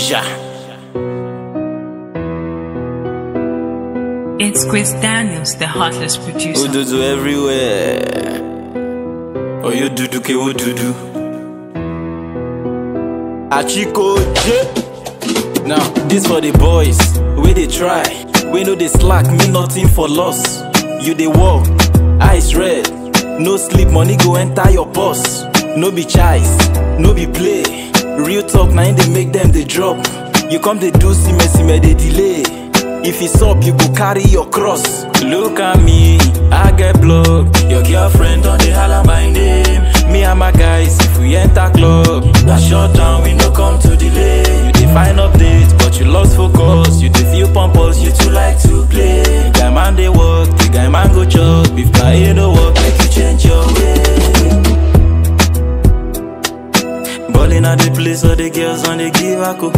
Ja. It's Chris Daniels, the heartless producer. Ododo everywhere. Oyo dudu ke o dudu. Achiko J. Now, this for the boys. We they try. We know they slack, mean nothing for loss. You they walk, eyes red. No sleep, money go enter your purse. No be choice, no be play. Real talk, now they make them they drop. You come they do sime sime they delay. If it's up, you go carry your cross. Look at me, I get blocked. Your girlfriend on the holla my name. Me and my guys, if we enter club, that shut down, we no come to delay. You define updates, but you lost focus. You dey feel pompous, you too like to play. The guy man they work, the guy man go chop. If guy ain't no work, make you change your way. Ballin' at the place, all the girls on the give a go.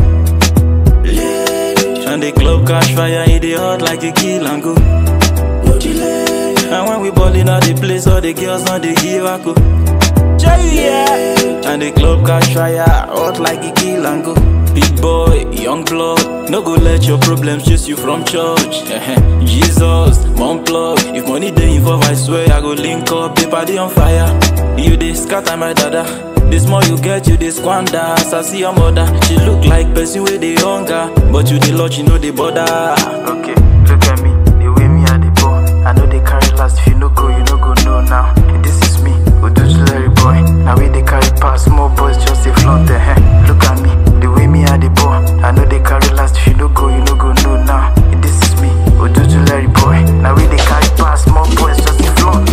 And the club catch fire, it dey hot like a kill and go. No delay. And when we ballin' at the place, all the girls on the give a go. Yeah. And the club catch fire, hot like a kill and go. Big boy, young blood, no go let your problems chase you from church. Jesus, mom plug. If money dey involved, I swear I go link up. The party on fire. You dey scatter my dada. The more you get, you dey squander. As I see your mother, she look like person with the hunger, but you the lot, you know the border. Okay, look at me, the way me I the ball. I know they carry last, if you no go, you no go know now. This is me, Odudu Larry boy. Now we they carry pass, small boys just a flaunt the hair. Look at me, the way me I the ball. I know they carry last, if you no go, you no go know now. This is me, Odudu Larry boy. Now we they carry pass, small boys just a flaunt.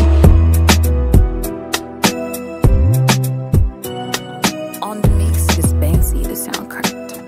On the mix is Banksy, the sound correct.